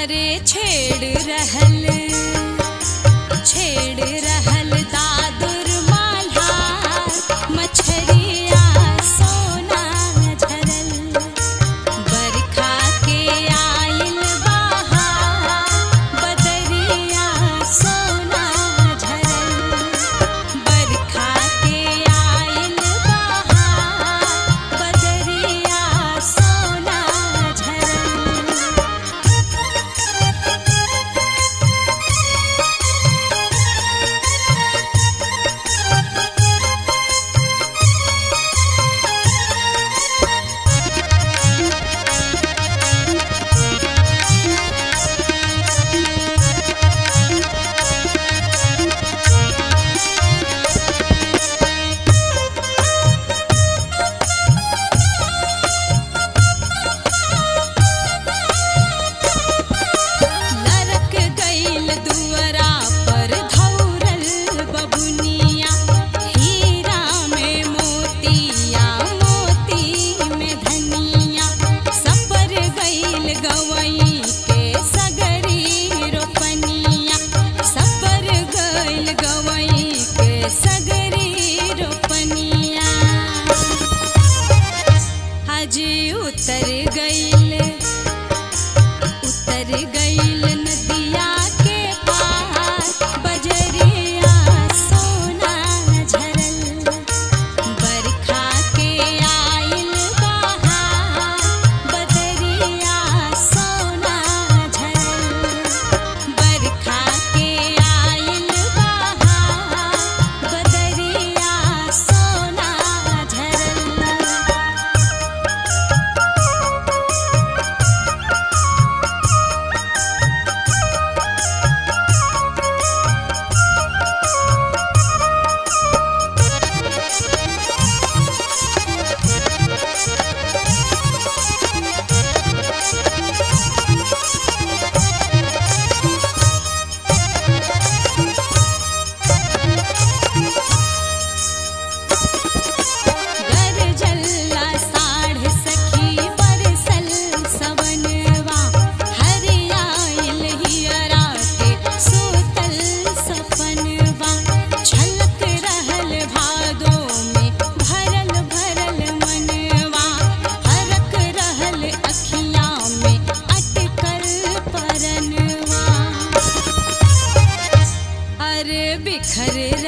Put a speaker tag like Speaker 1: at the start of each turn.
Speaker 1: अरे छेड़ रहल छेड़ रहल दादुर माल्हार मछरिया सोना झरल बरखा के आइल बहार बदरिया सोना झरल बरखा के आइल बहार बदरिया सोना झरल लरक गइल दुअरा पर धौरल बबुनिया हीरा में मोतिया मोती में धनिया सपर गइल गवई के सगरी रोपनिया सपर गइल गवई के सगरी रोपनिया हजी उतर गइल उतर गइल नदिया के पार बजरिया सोना झरल बरखा के आइल बहार बदरिया सोना झरल बरखा के आइल बहार बदरिया सोना झरल गरजल्ला साढ़ सखी बरसल सवनवा हरियाइल हियरा के सूतल सपनवा छलक रहल भादो में भरल भरल मनवा हरक रहल अखियाँ में अटकल परनवा अरे बिखर